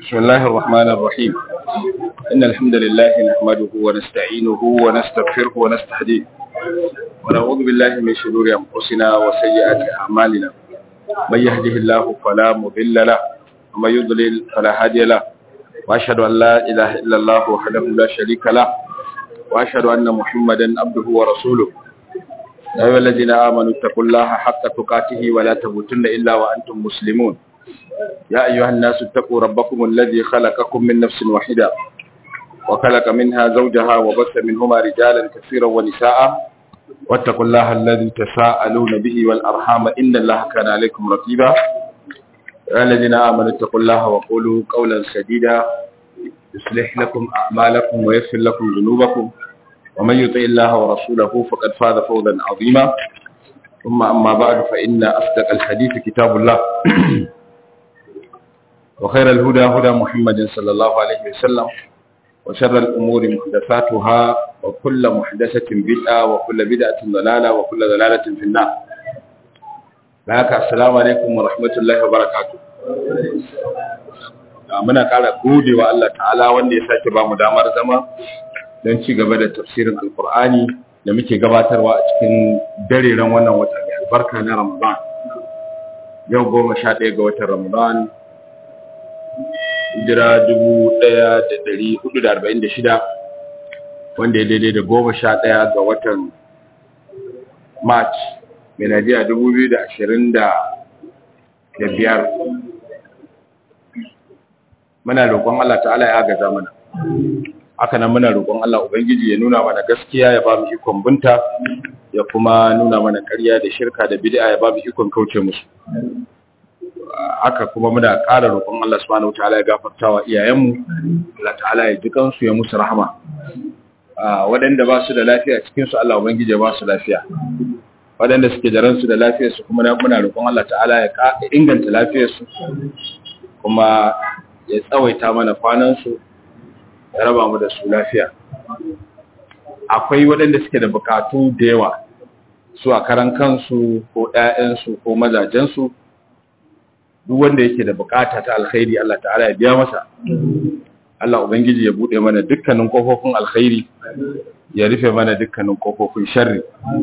بسم الله الرحمن الرحيم إن الحمد لله نحمده ونستعينه ونستغفره ونستهديه ونعوذ بالله من شرور أنفسنا وسيئات أعمالنا من يهده الله فلا مضل له ومن يضلل فلا هادي له وأشهد أن لا إله إلا الله وحده لا شريك له وأشهد أن محمدا عبده ورسوله يا أيها الذين آمنوا اتقوا الله حق تقاته ولا تموتن إلا وأنتم مسلمون يا أيها الناس اتقوا ربكم الذي خلقكم من نفس واحدة وخلق منها زوجها وبث منهما رجالا كثيرا ونساء واتقوا الله الذي تساءلون به والأرحام إن الله كان عليكم رقيبا يا الذين آمنوا اتقوا الله وقولوا قولا سديدا يصلح لكم أعمالكم ويغفر لكم ذنوبكم ومن يطع الله ورسوله فقد فاز فوزا عظيما ثم أما بعد فإن أصدق الحديث كتاب الله وخير الهدى هدى محمد صلى الله عليه وسلم وشر الأمور محدثاتها وكل محدثة بدعة وكل بدعة ضلالة وكل ضلالة في النار لك السلام عليكم ورحمة الله وبركاته muna ƙara gode wa Allah ta'ala wanda ya sake ba mu damar zama don ci gaba da tafsirin alkur'ani da muke gabatarwa a cikin dareren wannan wata mai albarka na ramadan yau goma sha ɗaya ga watan ramadan hijira dubu ɗaya da ɗari hudu da arba'in da shida wanda ya daidai da goma sha ɗaya ga watan march miladiya dubu biyu da ashirin da biyar muna roƙon Allah ta'ala ya agaza mana haka nan muna roƙon Allah ubangiji ya nuna mana gaskiya ya ba mu ikon bunta ya kuma nuna mana ƙarya da shirka da bid'a ya ba mu ikon kauce musu haka kuma muna ƙara roƙon Allah subhanahu wataala ya gafarta wa iyayenmu Allah ta'ala ya ji kansu ya musu rahama waɗanda ba su da lafiya cikin su Allah ubangiji ya ba su lafiya waɗanda suke da ransu da lafiyar su kuma muna roƙon Allah ta'ala ya inganta lafiyar su kuma ya tsawaita mana kwanan su ya raba mu da su lafiya akwai waɗanda suke da bukatu da yawa su a karan kansu ko ƴaƴansu ko mazajensu duk wanda yake da bukata ta alkhairi Allah ta'ala ya biya masa Allah ubangiji ya bude mana dukkanin kofofin alkhairi ya rufe mana dukkanin kofofin sharri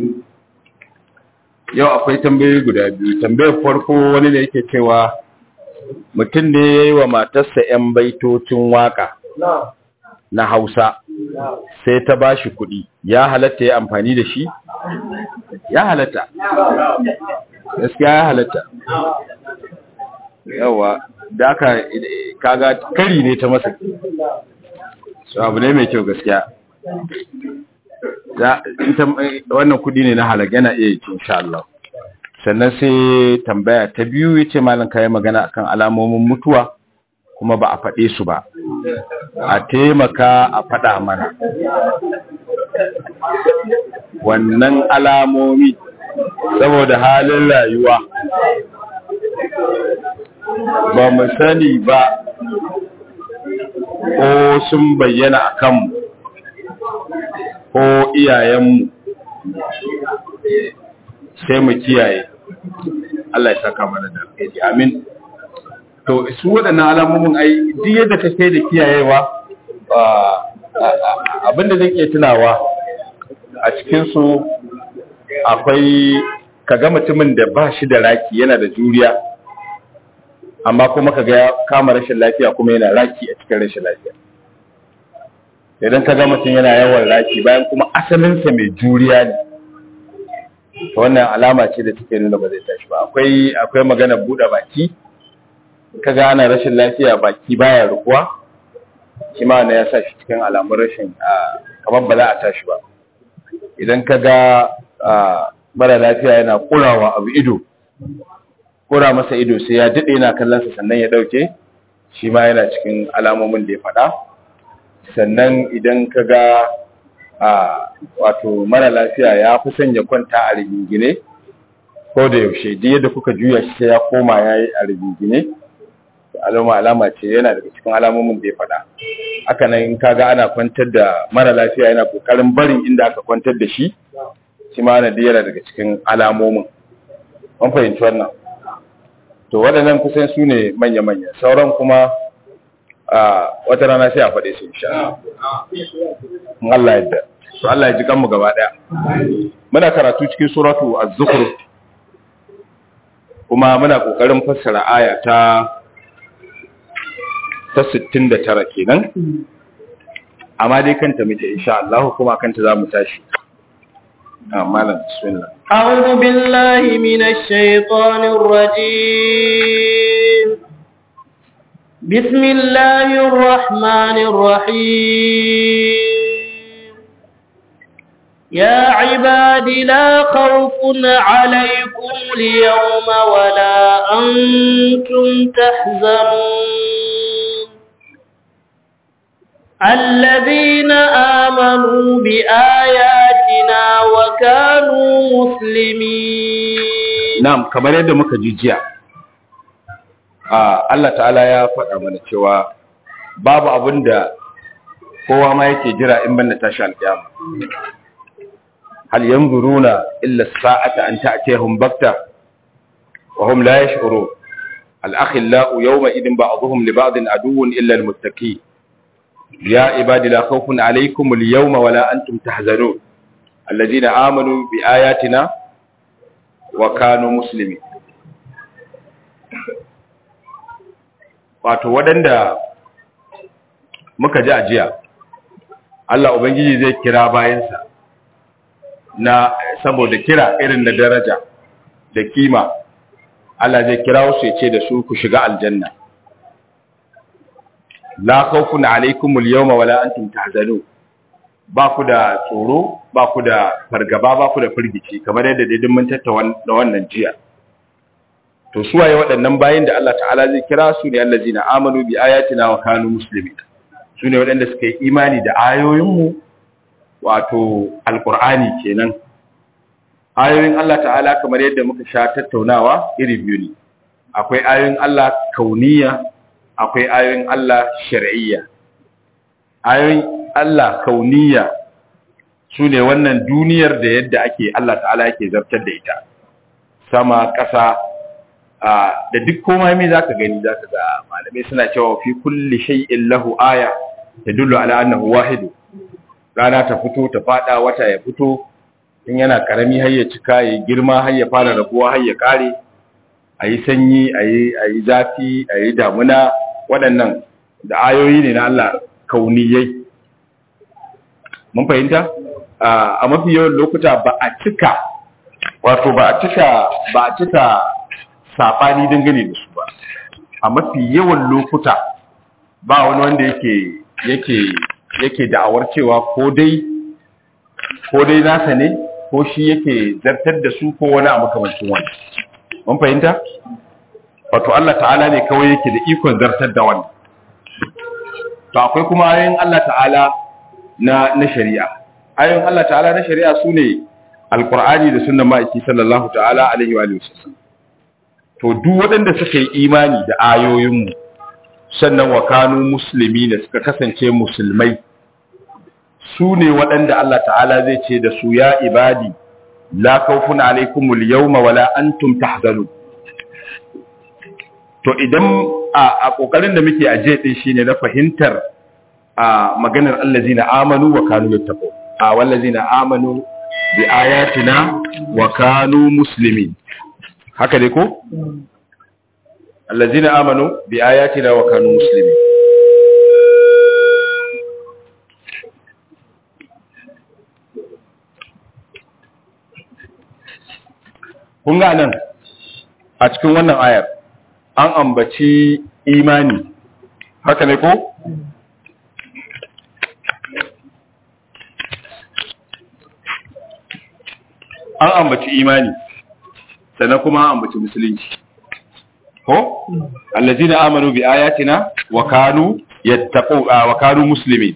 yau akwai tambayoyi guda biyu tambayar farko wani ne yake cewa mutum ne ya yi wa matarsa 'yan baitocin waka na hausa sai ta ba shi kuɗi ya halatta ya amfani da shi ya halatta gaskiya ya halatta yawa da aka kaga kari ne ta masa so abu ne mai kyau gaskiya wannan kudi ne na halag yana iya yi insha Allah sannan sai tambaya ta biyu yace malam kai magana akan alamomin mutuwa kuma ba a faɗe su ba a taimaka a faɗa mana wannan alamomi saboda halin rayuwa ba mu sani ba ko sun bayyana a kanmu ko iyayenmu sai mu kiyaye Allah ya saka mana da alheri amin to su waɗannan alamomin ai duk yadda ka kai da kiyayewa abinda zan iya tunawa a cikinsu akwai kaga mutumin da ba shi da raki yana da juriya amma kuma kaga ya kama rashin lafiya kuma yana raki a cikin rashin lafiya idan kaga mutum yana yawan raki bayan kuma asalinsa mai juriya ne wannan alama ce da take nuna ba zai tashi ba akwai akwai magana buɗe baki kaga ana rashin lafiya baki baya rukuwa shi ma ya sa shi cikin alamun rashin kamar ba za a tashi ba idan kaga mara lafiya yana kurawa abu ido kura masa ido sai ya daɗe yana kallonsa sannan ya ɗauke shi ma yana cikin alamomin da ya faɗa sannan idan ka ga wato mara lafiya ya fi son ya kwanta a rigingine ko da yaushe duk yadda kuka juya shi sai ya koma ya yi a rigingine alama alama ce yana daga cikin alamomin da ya faɗa haka nan in kaga ana kwantar da mara lafiya yana kokarin barin inda aka kwantar da shi shi ma yana daga cikin alamomin an fahimci wannan to waɗannan kusan su ne manya-manya sauran kuma wata rana sai a faɗe su insha Allah yadda to Allah ya ji kanmu gaba daya muna karatu cikin suratu az-zukhruf kuma muna kokarin fassara aya ta ta 69 kenan amma dai kanta muke insha Allah kuma kanta zamu tashi malam bismillah أعوذ بالله من الشيطان الرجيم بسم الله الرحمن الرحيم يا عباد لا خوف عليكم اليوم ولا أنتم تحزنون الذين آمنوا بآياتنا وكانوا مسلمين na'am kamar yadda muka ji jiya Allah ta'ala ya faɗa mana cewa babu abin da kowa ma yake jira in banda tashi alƙiyama hal yanzuruna illa as-sa'ata an ta'tiyahum bakta wa hum la yash'urun al-akhillau yawma idin ba'dhum li ba'din aduwwun illa al-muttaqin ya ibadi la khawfun alaykum al-yawma wa la antum tahzanun alladhina amanu bi ayatina wa kanu muslimin wato waɗanda muka ji ajiya Allah Ubangiji zai kira bayansa na saboda kira irin na daraja da kima Allah zai kira wasu ya ce da su ku shiga aljanna la khawfun alaikum al-yawma wala antum tahzanun ba ku da tsoro ba ku da fargaba ba ku da firgici kamar yadda dai mun tattauna wannan jiya to su waye waɗannan bayin da Allah ta'ala zai kira su ne allazina amanu bi ayatina wa kanu muslimin su ne waɗanda suka yi imani da ayoyinmu wato alqur'ani kenan ayoyin Allah ta'ala kamar yadda muka sha tattaunawa iri biyu ne akwai ayoyin Allah kauniya akwai ayoyin Allah shar'iyya ayoyin Allah kauniya su ne wannan duniyar da yadda ake Allah ta'ala yake zartar da ita sama ƙasa da duk komai mai zaka gani zaka ga malamai suna cewa fi kulli shay'in lahu aya tadullu ala annahu wahid rana ta fito ta fada wata ya fito in yana karami har ya cika ya girma har ya fara rabuwa har ya kare ayi sanyi ayi ayi zafi ayi damuna waɗannan da ayoyi ne na Allah kauniyai mun fahimta a mafi yawan lokuta ba a cika wato ba a cika ba a cika saɓani dangane da su ba a mafi yawan lokuta ba wani wanda yake yake yake da'awar cewa ko dai ko dai nasa ne ko shi yake zartar da su ko wani a makamancin wani mun fahimta wato Allah ta'ala ne kawai yake da ikon zartar da wani to akwai kuma ayoyin Allah ta'ala na na shari'a ayoyin Allah ta'ala na shari'a sune alqur'ani da sunnar ma'aiki sallallahu ta'ala alaihi wa sallam to duk waɗanda suka yi imani da ayoyinmu sannan wa kanu musulmi da suka kasance musulmai su ne waɗanda Allah ta'ala zai ce da su ya ibadi la khawfun alaikumul yawma wala antum tahzanun to idan a kokarin da muke aje din shine na fahimtar a maganar allazina amanu wa kanu yattaqu a wallazina amanu bi ayatina wa kanu muslimin haka dai ko allazina amanu bi ayatina wa kanu muslimin kun ga nan a cikin wannan ayar an ambaci imani haka ne ko an ambaci imani sannan kuma an ambaci musulunci ko allazina amanu bi ayatina wa kanu yattaqu wa kanu muslimin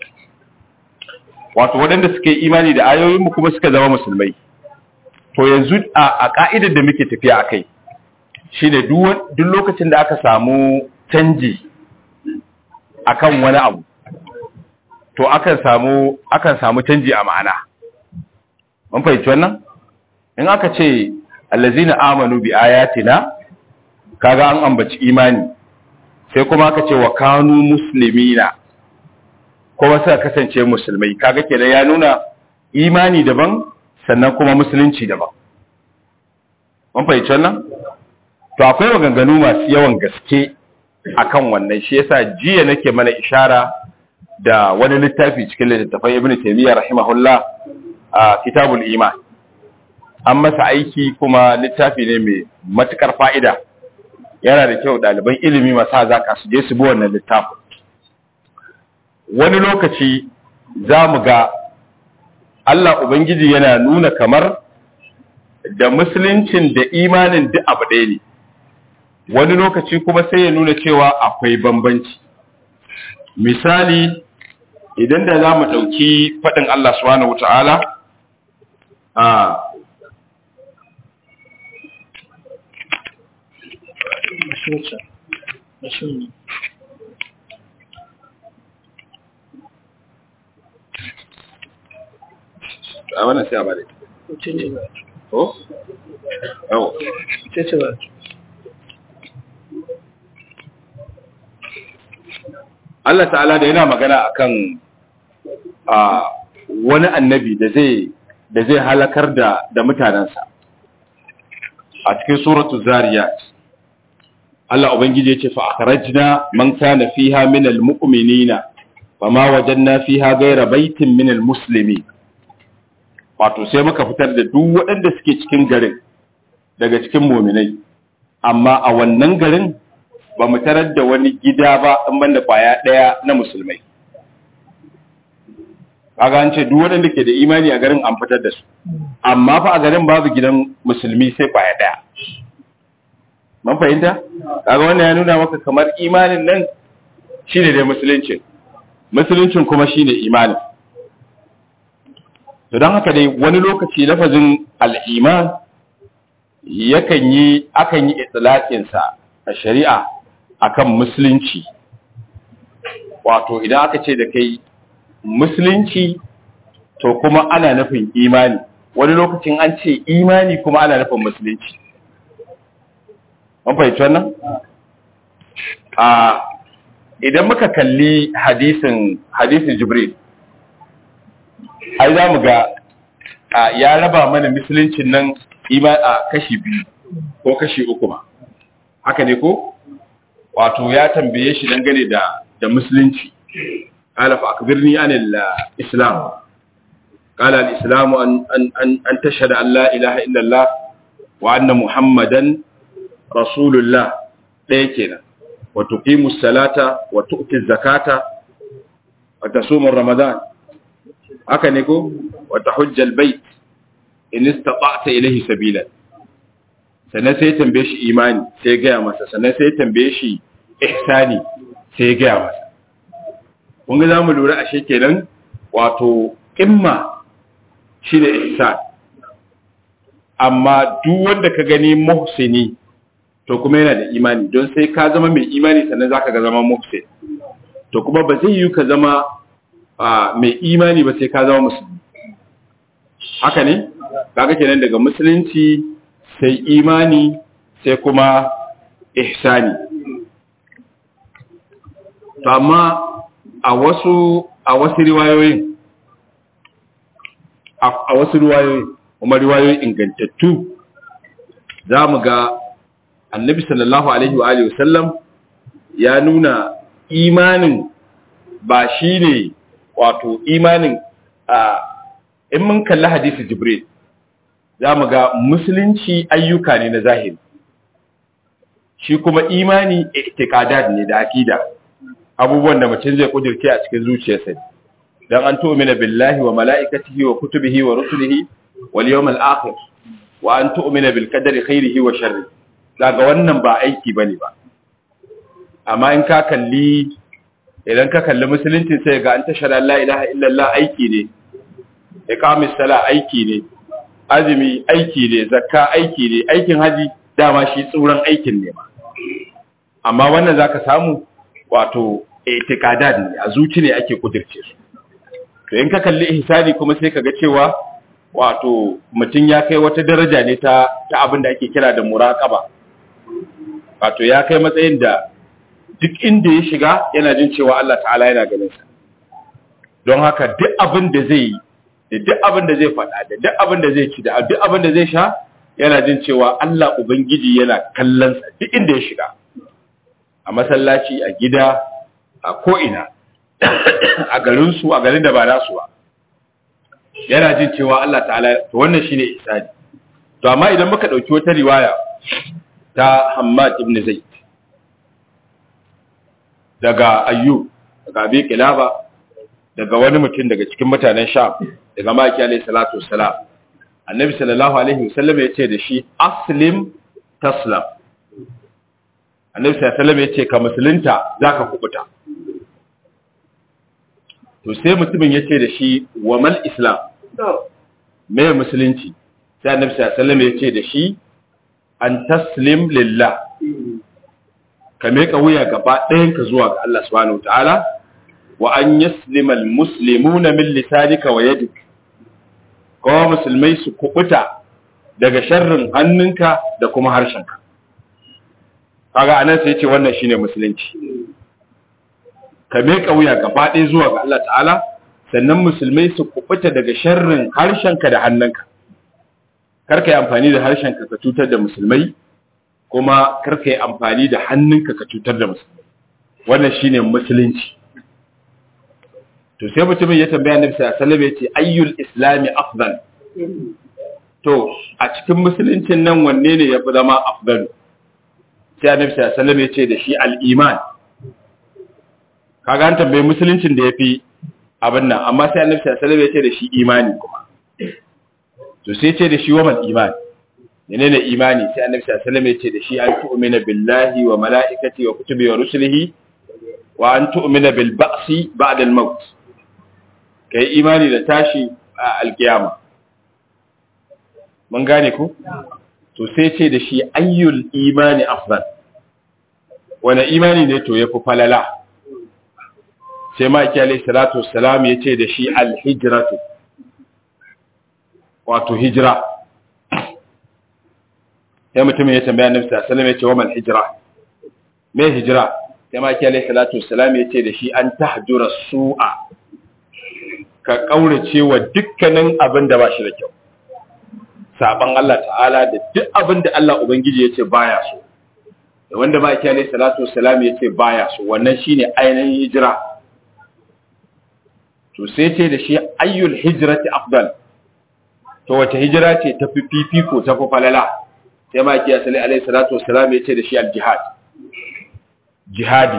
wato waɗanda suka yi imani da ayoyinmu kuma suka zama musulmai to yanzu a ka'idar da muke tafiya akai shine duk lokacin da aka samu canji akan wani abu to akan samu akan samu canji a ma'ana mun fahimci wannan in aka ce allazina amanu bi ayatina kaga an ambaci imani sai kuma aka ce wa kanu muslimina kuma suka kasance musulmai kaga kenan ya nuna imani daban sannan kuma musulunci daban mun fahimci wannan to akwai maganganu masu yawan gaske akan wannan shi yasa jiya nake mana ishara da wani littafi cikin littattafan ibnu taymiyyah rahimahullah a kitabul iman an masa aiki kuma littafi ne mai matukar fa'ida yana da kyau ɗaliban ilimi masu hazaka su je su bi wannan littafin wani lokaci za mu ga Allah Ubangiji yana nuna kamar da musuluncin da imanin duk abu ɗaya ne wani lokaci kuma sai ya nuna cewa akwai bambanci misali idan da za mu ɗauki faɗin Allah subhanahu wa ta'ala a a wannan sai a bada ko? yau Allah ta'ala da yana magana akan a wani annabi da zai da zai halakar da da mutanansa a cikin suratul zariyat Allah ubangiji yace fa akhrajna man kana fiha min almu'minina fama wajanna fiha ghayra baitin min almuslimin wato sai muka fitar da duk waɗanda suke cikin garin daga cikin mu'minai amma a wannan garin ba mu tarar da wani gida ba in banda kwaya ɗaya na musulmai kaga an ce duk waɗanda ke da imani a garin an fitar da su amma fa a garin babu gidan musulmi sai kwaya ɗaya man fahimta kaga wannan ya nuna maka kamar imanin nan shine dai musuluncin musuluncin kuma shine imanin to don haka dai wani lokaci lafazin al'iman yakan yi akan yi itlaqinsa a shari'a akan musulunci wato idan aka ce da kai musulunci to kuma ana nufin imani wani lokacin an ce imani kuma ana nufin musulunci an fahimci wannan a idan muka kalli hadisin hadisin jibril ai za mu ga ya raba mana musuluncin nan a kashi biyu ko kashi uku ma haka ne ko wato ya tambaye shi dangane da da musulunci qala fa akbirni an al-islam qala al-islam an an an tashhadu an la ilaha illa allah wa anna muhammadan rasulullah ɗaya kenan wa tuqimu salata wa tu'ti zakata wa tasumu ramadan haka ne ko wa tahujja al-bayt in istata'ta ilayhi sabila sannan sai ya tambaye shi imani sai ya gaya masa sannan sai ya tambaye shi ihsani sai ya gaya masa kun ga zamu lura ashe kenan wato imma shi da ihsan amma duk wanda ka gani muhsini to kuma yana da imani don sai ka zama mai imani sannan zaka ga zama muhsin to kuma ba zai yi ka zama mai imani ba sai ka zama musulmi haka ne kaga kenan daga musulunci sai imani sai kuma ihsani to amma a wasu a wasu riwayoyin a wasu riwayoyin kuma riwayoyin ingantattu za mu ga annabi sallallahu alaihi wa alihi wasallam ya nuna imanin ba shi ne wato imanin a in mun kalli hadisi jibril za mu ga musulunci ayyuka ne na zahiri shi kuma imani i'tiqadat ne da akida abubuwan da mutum zai kudirce a cikin zuciyarsa dan an tu'mina billahi wa mala'ikatihi wa kutubihi wa rusulihi wal yawmil akhir wa an tu'mina bil qadari khairihi wa sharri daga wannan ba aiki bane ba amma in ka kalli idan ka kalli musulunci sai ga an tashara la ilaha illallah aiki ne iqamis sala aiki ne azumi aiki ne zakka aiki ne aikin haji dama shi tsuran aikin ne ma amma wannan zaka samu wato itiqadat ne a zuci ne ake kudirce su to in ka kalli ihsani kuma sai kaga cewa wato mutum ya kai wata daraja ne ta ta abin da ake kira da muraqaba wato ya kai matsayin da duk inda ya shiga yana jin cewa Allah ta'ala yana ganin sa don haka duk abin da zai yi da duk abin da zai faɗa da duk abin da zai ci da duk abin da zai sha yana jin cewa Allah ubangiji yana kallon sa duk inda ya shiga a masallaci a gida a ko'ina a garin su a garin da ba nasu ba yana jin cewa Allah ta'ala to wannan shine isani to amma idan muka dauki wata riwaya ta Hammad ibn Zaid daga Ayyub daga Abi Kilaba daga wani mutum daga cikin mutanen Sham daga Maki alayhi salatu wassalam Annabi sallallahu alaihi wasallam ya ce da shi aslim taslam Annabi sallallahu alaihi wasallam ya ce ka musulunta zaka kubuta to sai mutumin ya ce da shi wa mal islam me musulunci sai annabi sallallahu alaihi wasallam ya ce da shi an taslim lillah ka meka wuya gaba ɗayan ka zuwa ga Allah subhanahu wataala wa an yaslima almuslimuna min lisanika wa yadik kuma musulmai su kubuta daga sharrin hannunka da kuma harshenka kaga anan sai ya ce wannan shine musulunci ka meka wuya gaba ɗaya zuwa ga Allah ta'ala sannan musulmai su kubuta daga sharrin harshenka da hannunka karka yi amfani da harshenka ka cutar da musulmai kuma karka yi amfani da hannunka ka cutar da musulmai wannan shine musulunci to sai mutumin ya tambaya annabi sallallahu alaihi wasallam yace ayyul islami afdal to a cikin musuluncin nan wanne ne yafi zama afdal sai annabi sallallahu alaihi wasallam yace da shi al-iman kaga an tambaye musuluncin da yafi abin nan amma sai annabi sallallahu alaihi wasallam yace da shi imani kuma to sai ce da shi wa mal imani menene imani sai annabi sallallahu alaihi wasallam yace da shi an tu'mina billahi wa malaikati wa kutubi wa rusulihi wa an tu'mina bil ba'si ba'da al maut kai imani da tashi a alkiyama mun gane ku to sai ce da shi ayyul imani afdal wani imani ne to yafi falala sai ma ki alayhi salatu wassalam yace da shi al hijratu wato hijira sai mutumin ya tambaya annabi sallallahu alaihi wasallam yace wa mal hijra me hijira sai ma ki alayhi salatu wassalam yace da shi an tahjura su'a ka kaurace wa dukkanin abin da ba shi da kyau saban Allah ta'ala da duk abin da Allah ubangiji yace baya so da wanda ma ki alayhi salatu wassalam yace baya so wannan shine ainihin hijira to sai ce da shi ayyul hijrati afdal to wace hijira ce ta fi fifiko ta fi falala sai ma kiya sallallahu alaihi salatu wassalam ya ce da shi al-jihad jihadi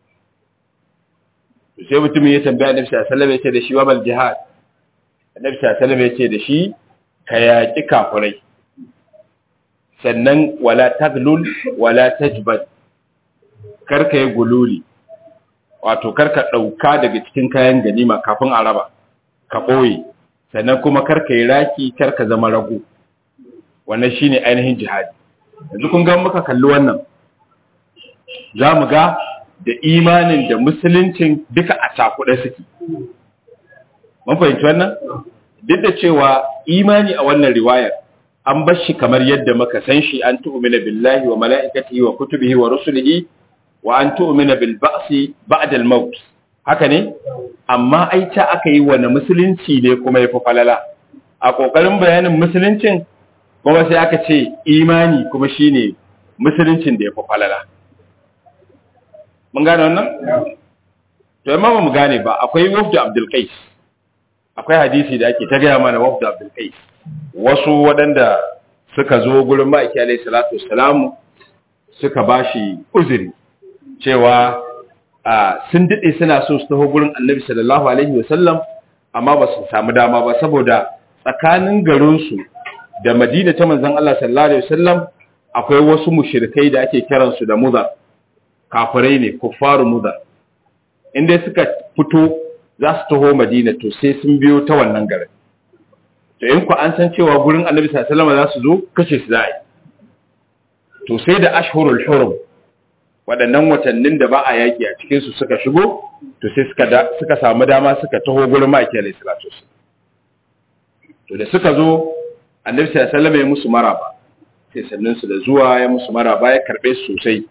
sai mutumin ya tambaya annabi sallallahu alaihi wasallam ya ce da shi wa bal jihad annabi sallallahu alaihi wasallam ya ce da shi ka yaki kafirai sannan wala taglul wala tajbad karka yi gululi wato karka dauka daga cikin kayan ganima kafin a raba ka boye sannan kuma karka yi raki karka zama rago wannan shine ainihin jihadi yanzu kun ga muka kalli wannan za mu ga da imanin da musuluncin duka a cakuɗe suke mun fahimci wannan duk da cewa imani a wannan riwayar an bar shi kamar yadda muka san shi an tu'mina billahi wa mala'ikatihi wa kutubihi wa rusulihi wa an tu'mina bil ba'si ba'da al maut haka ne amma ai ta aka yi wani musulunci ne kuma ya fi falala a ƙoƙarin bayanin musuluncin kuma sai aka ce imani kuma shine musuluncin da ya fi falala mun gane wannan? to yamma ba mu gane ba akwai wafdu abdul qais akwai hadisi da ake ta gaya mana wafdu abdul qais wasu waɗanda suka zo gurin ma'aiki alaihi salatu wassalamu suka bashi uzuri cewa sun daɗe suna so su taho gurin annabi sallallahu alaihi wasallam amma ba su samu dama ba saboda tsakanin garinsu da madina ta manzan Allah sallallahu alaihi wasallam akwai wasu mushrikai da ake kiransu da mudar kafirai ne kuffaru mudar inda suka fito za su taho madina to sai sun biyo ta wannan garin to in ku an san cewa gurin annabi sallallahu alaihi wasallam za su zo kashe su za'a to sai da ashhurul hurum waɗannan watannin da ba a yaƙi a cikinsu suka shigo to sai suka samu dama suka taho gurin maki alai salatu to da suka zo annabi sallallahu alaihi ya musu maraba sai sannan su da zuwa ya musu maraba ya karbe su sosai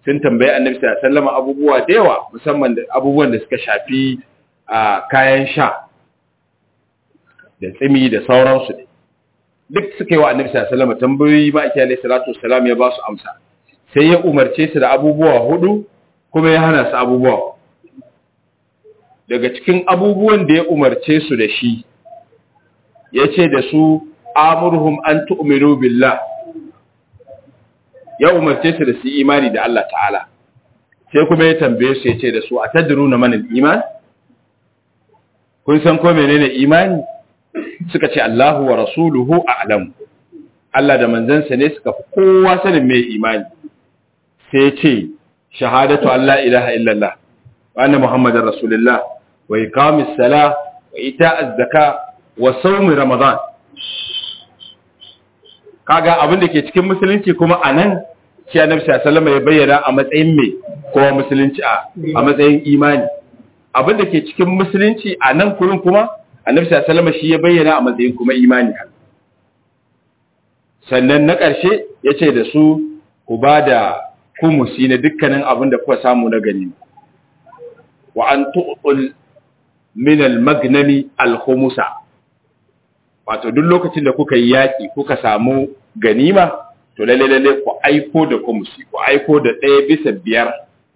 sun tambayi annabi sallallahu alaihi wasallam abubuwa da yawa musamman da abubuwan da suka shafi a kayan sha da tsimi da sauransu ne duk suka yi wa annabi sallallahu alaihi wasallam tambayoyi ba ake alaihi salatu wassalam ya ba su amsa sai ya umarce su da abubuwa hudu kuma ya hana su abubuwa daga cikin abubuwan da ya umarce su da shi ya ce da su amurhum an tu'minu billah ya umarce su da su imani da Allah ta'ala sai kuma ya tambaye su ya ce da su a tadruna man iman kun san ko menene imani suka ce Allahu wa rasuluhu a'lam Allah da manzansa ne suka fi kowa sanin mai imani sai ya ce shahadatu Allah ilaha illallah wa anna muhammadar rasulullah wa iqamis sala wa ita'az zaka wa sawmi ramadan kaga abin da ke cikin musulunci kuma anan shi annabi sallallahu alaihi ya bayyana a matsayin me kuma musulunci a a matsayin imani abin da ke cikin musulunci a nan kurin kuma annabi sallallahu alaihi shi ya bayyana a matsayin kuma imani sannan na ƙarshe ya ce da su ku ba da kumusi na dukkanin abin da kuka samu na gani wa an tu'ul min al-magnami al-khumusa wato duk lokacin da kuka yi yaki kuka samu ganima to lalle lalle ku aiko da kumusi ku aiko da ɗaya bisa biyar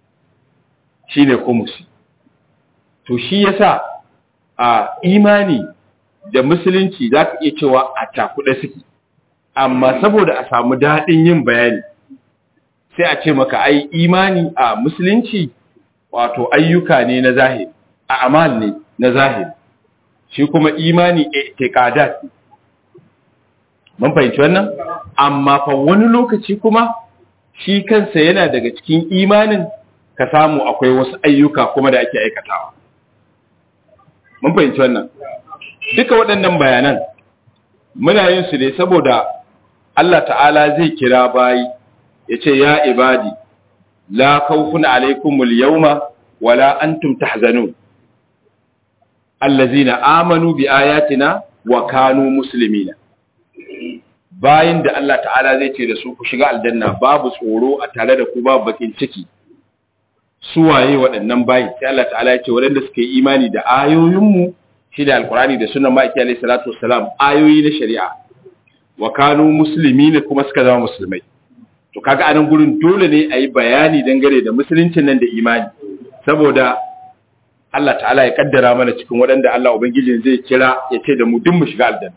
shine kumusi to shi yasa a imani da musulunci za ka iya cewa a cakuɗe suke amma saboda a samu daɗin yin bayani sai a ce maka ai imani a musulunci wato ayyuka ne na zahiri a amal ne na zahiri shi kuma imani i'tiqadat mun fahimci wannan amma fa wani lokaci kuma shi kansa yana daga cikin imanin ka samu akwai wasu ayyuka kuma da ake aikatawa mun fahimci wannan duka waɗannan bayanan muna yin su ne saboda Allah ta'ala zai kira bayi ya ce ya ibadi la khawfun alaikumul yawma wala antum tahzanun allazina amanu bi ayatina wa kanu muslimina bayin da Allah ta'ala zai ce da su ku shiga aljanna babu tsoro a tare da ku babu bakin ciki su waye waɗannan bayi sai Allah ta'ala ya ce waɗanda suka yi imani da ayoyinmu shi da alkurani da sunan ma'aiki alaihi salatu wassalam ayoyi na shari'a wa kanu muslimina kuma suka zama musulmai to kaga anan gurin dole ne a yi bayani dangane da musuluncin nan da imani saboda Allah ta'ala ya kaddara mana cikin waɗanda Allah Ubangijin zai kira ya ce da mu duk mu shiga aljanna.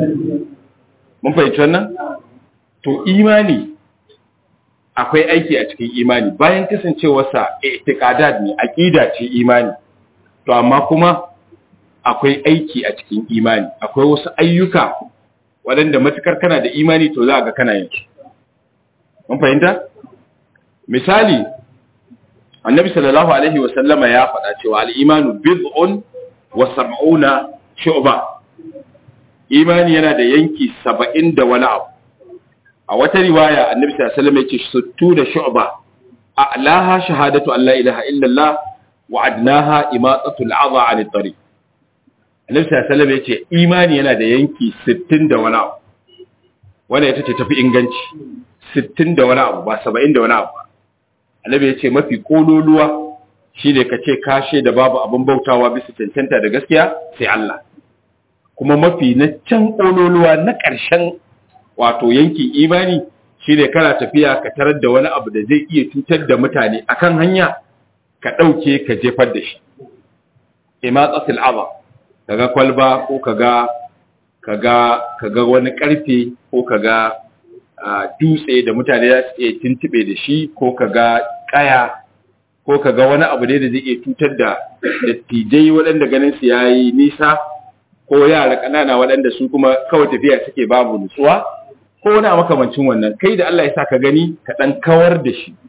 Mun fahimci wannan? To imani akwai aiki a cikin imani bayan kasancewarsa i'tiqadat ne aqida ce imani. To amma kuma akwai aiki a cikin imani, akwai wasu ayyuka waɗanda matukar kana da imani to za ga kana yin su. Mun fahimta? Misali, annabi sallallahu alaihi wasallama ya faɗa cewa al'imanu bid'un wa sab'una shu'ba imani yana da yanki saba'in da wani abu a wata riwaya annabi sallallahu alaihi wasallam ya ce suttu da shu'ba a'laha shahadatu an la ilaha illallah wa adnaha imatatu al'adha 'an at-tariq annabi sallallahu alaihi wasallam ya ce imani yana da yanki 60 da wani abu wanda ita ce tafi inganci 60 da wani abu ba 70 da wani abu annabi ya ce mafi kololuwa shine ka ce kashe da babu abin bautawa bisa cancanta da gaskiya sai Allah kuma mafi na can kololuwa na ƙarshen wato yankin imani shine kana tafiya ka tarar da wani abu da zai iya cutar da mutane akan hanya ka ɗauke ka jefar da shi imatsatul aba kaga kwalba ko kaga kaga kaga wani karfe ko kaga dutse da mutane za su iya tuntube da shi ko ka ga kaya ko ka ga wani abu ne da zai iya cutar da dattijai waɗanda ganin su yayi nisa ko yara ƙanana waɗanda su kuma kawai tafiya suke babu nutsuwa ko wani makamancin wannan kai da Allah ya sa ka gani ka ɗan kawar da shi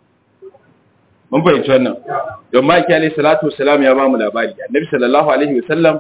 mun fahimci wannan don maki alaihi salatu wasalam ya ba mu labari annabi sallallahu alaihi wasallam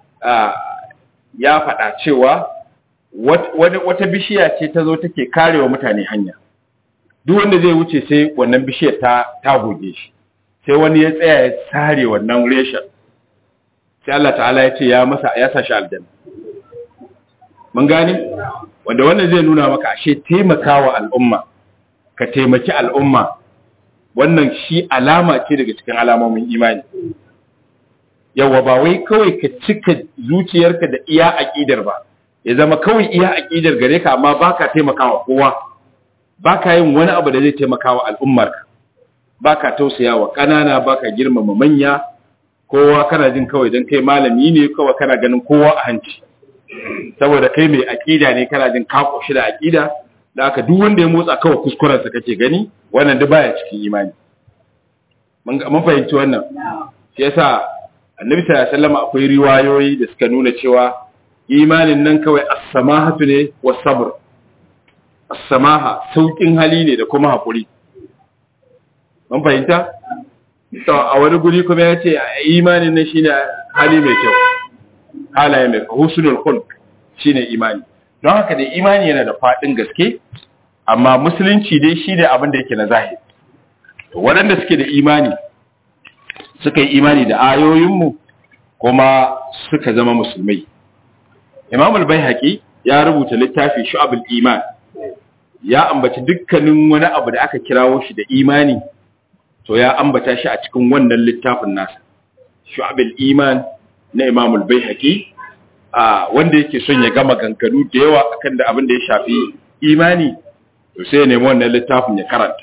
ya faɗa cewa wata bishiya ce ta zo take karewa mutane hanya duk wanda zai wuce sai wannan bishiyar ta ta goge shi sai wani ya tsaya ya sare wannan reshen sai Allah ta'ala ya ce ya masa ya sa shi aljanna mun gane wanda wannan zai nuna maka ashe taimakawa al'umma ka taimaki al'umma wannan shi alama ce daga cikin alamomin imani yawa ba wai kawai ka cika zuciyarka da iya aqidar ba ya zama kawai iya aqidar gare ka amma baka taimakawa kowa baka yin wani abu da zai taimakawa al'ummarka baka tausayawa kanana baka girmama manya kowa kana jin kawai dan kai malami ne kawai kana ganin kowa a hanci saboda kai mai aqida ne kana jin ka koshi da aqida da aka duk wanda ya motsa kawai kuskuren sa kake gani wannan duk baya cikin imani mun fahimci wannan shi yasa annabi sallallahu alaihi wasallam akwai riwayoyi da suka nuna cewa imanin nan kawai as-samahatu ne was sabr as-samaha saukin hali ne da kuma hakuri mun fahimta to a wani guri kuma ya ce imanin nan shine hali mai kyau halaye mai husnul khulq shine imani don haka da imani yana da fadin gaske amma musulunci dai shine abin da yake na zahiri waɗanda suke da imani suka yi imani da ayoyinmu kuma suka zama musulmai imam al-baihaqi ya rubuta littafi shu'abul iman ya ambaci dukkanin wani abu da aka kirawo shi da imani to ya ambata shi a cikin wannan littafin nasa shu'abul iman na imam al-baihaqi a wanda yake son ya gama ganganu da yawa akan da abin da ya shafi imani to sai ya nemi wannan littafin ya karanta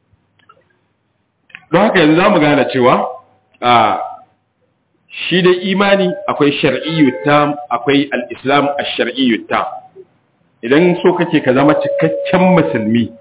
don haka yanzu zamu gane cewa a shi da imani akwai shar'iyyu tam akwai al-islam ash-shar'iyyu tam idan so kake ka zama cikakken musulmi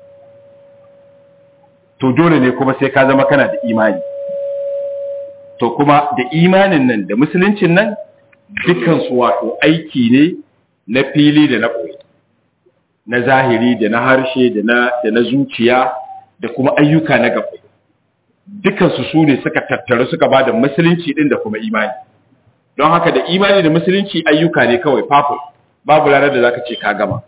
to dole ne kuma sai ka zama kana da imani to kuma da imanin nan da musuluncin nan dukkan su wato aiki ne na fili da na koyi na zahiri da na harshe da na da na zuciya da kuma ayyuka na gaba dukansu su ne suka tattaru suka ba da musulunci din da kuma imani don haka da imani da musulunci ayyuka ne kawai fafo babu ranar da zaka ce ka gama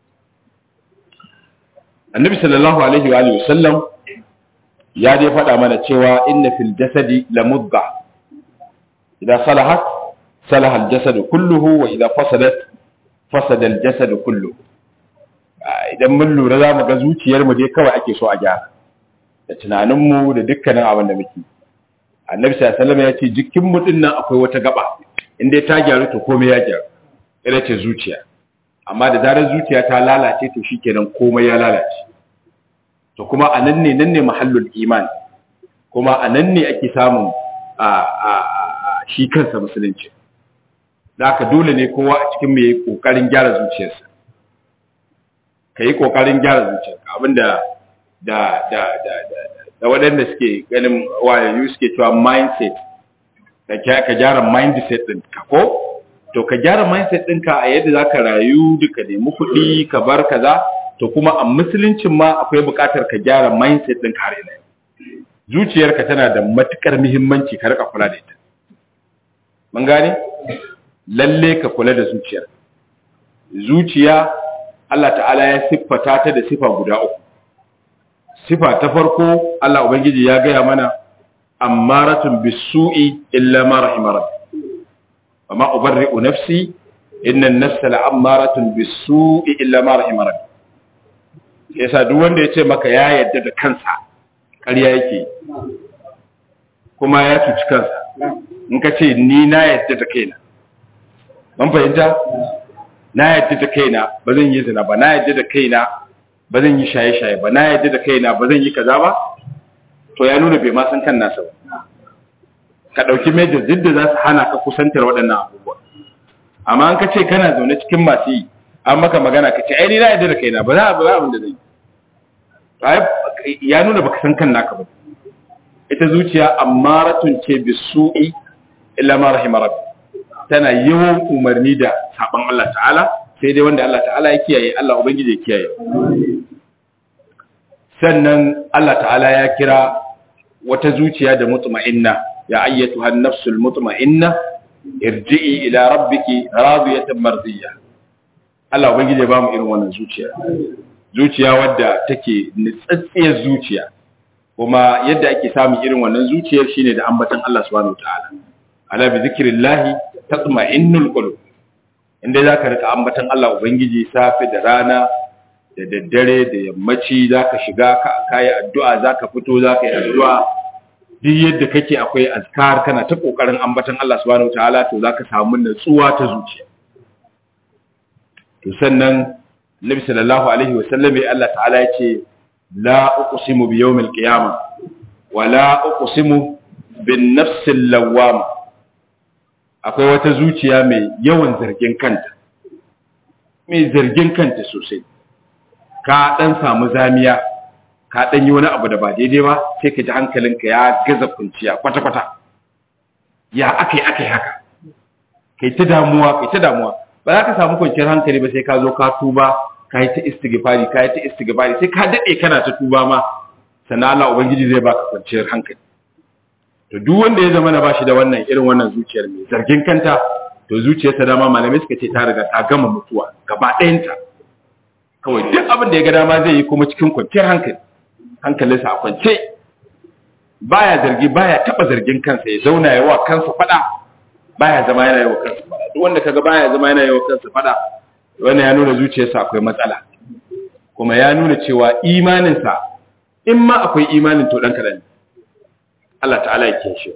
annabi sallallahu alaihi wa alihi wasallam ya dai faɗa mana cewa inna fil jasadi la mudda idza salahat salaha al jasadu kulluhu wa idza fasadat fasada al jasadu kulluhu idan mun lura za mu ga zuciyar mu dai kawai ake so a gyara da tunaninmu da dukkanin abin da muke annabi sallallahu alaihi ya ce jikin mu din nan akwai wata gaba in dai ta gyaru to komai ya gyaru ita ce zuciya amma da zarar zuciya ta lalace to shikenan komai ya lalace to kuma a nan ne nan ne mahallul iman kuma a nan ne ake samun a a shi kansa musulunci da haka dole ne kowa a cikin mu yayi kokarin gyara zuciyarsa kai kokarin gyara zuciyarka abinda da da da da da waɗanda suke ganin wayayu suke cewa mindset da ka gyara mindset ɗin ka ko to ka gyara mindset ɗinka a yadda za ka rayu duka nemi kuɗi ka bar kaza to kuma a musuluncin ma akwai buƙatar ka gyara mindset ɗinka har ina zuciyarka tana da matukar muhimmanci ka rika kula da ita mun gane lalle ka kula da zuciyar zuciya Allah ta'ala ya siffata ta da sifa guda uku sifa ta farko Allah Ubangiji ya gaya mana ammaratun bisu'i illa ma rahima rabbi amma ubarri'u nafsi inna an-nafsa la'ammaratun bisu'i illa ma rahima rabbi yasa duk wanda ya ce maka ya yadda da kansa ƙarya yake kuma ya cuci kansa in ka ce ni na yadda da kaina ban fahimta na yadda da kaina ba zan yi zina ba na yadda da kaina ba zan yi shaye-shaye ba na yadda da kaina ba zan yi kaza ba to ya nuna bai ma san kan nasa ba ka ɗauki major duk da za su hana ka kusantar waɗannan abubuwa amma an ka ce kana zaune cikin masu yi an maka magana ka ce ai ni na yadda da kaina ba za a ba abin da zai yi ya nuna baka san kan naka ba ita zuciya ammaratun ce bisu'i illa ma rahima rabbi tana yawan umarni da saban Allah ta'ala sai dai wanda Allah ta'ala ya kiyaye Allah ubangiji ya kiyaye sannan Allah ta'ala ya kira wata zuciya da mutma'inna ya ayyatuha an-nafsul mutma'inna irji'i ila rabbiki radiyatan mardiyya Allah ubangiji ya bamu irin wannan zuciya zuciya wadda take nitsatsiyar zuciya kuma yadda ake samun irin wannan zuciyar shine da ambatan Allah subhanahu wataala ala bi zikrillah tatma'innul qulub inda zaka rika ambatan Allah ubangiji safe da rana da daddare da yammaci za ka shiga ka yi addu'a za ka fito za ka yi addu'a duk yadda kake akwai azkar kana ta ƙoƙarin ambatan Allah subhanahu ta'ala to za ka samu natsuwa ta zuciya to sannan Nabi sallallahu alaihi wa sallam Allah ta'ala ya ce la uqsimu bi yawmil qiyamah wa la uqsimu bin nafsil lawwama akwai wata zuciya mai yawan zargin kanta mai zargin kanta sosai ka dan samu zamiya ka dan yi wani abu da ba daidai ba sai ka ji hankalinka ya gaza kunciya kwata-kwata ya akai akai haka kai ta damuwa kai ta damuwa ba za ka samu kwanciyar hankali ba sai ka zo ka tuba ka yi ta istighfari ka yi ta istighfari sai ka dade kana ta tuba ma sannan Allah ubangiji zai baka kwanciyar hankali to duk wanda ya zama na bashi da wannan irin wannan zuciyar mai zargin kanta to zuciyarsa dama malamai suka ce ta riga ta gama mutuwa gaba ɗayanta kawai duk abin da ya ga dama zai yi kuma cikin kwanciyar hankali hankalinsa a kwance baya zargi baya taba zargin kansa ya zauna yawa kansa fada baya zama yana yawa kansa fada duk wanda kaga baya zama yana yawa kansa fada wannan ya nuna zuciyarsa akwai matsala kuma ya nuna cewa imaninsa in ma akwai imanin to dan kadan Allah ta'ala ya kiyaye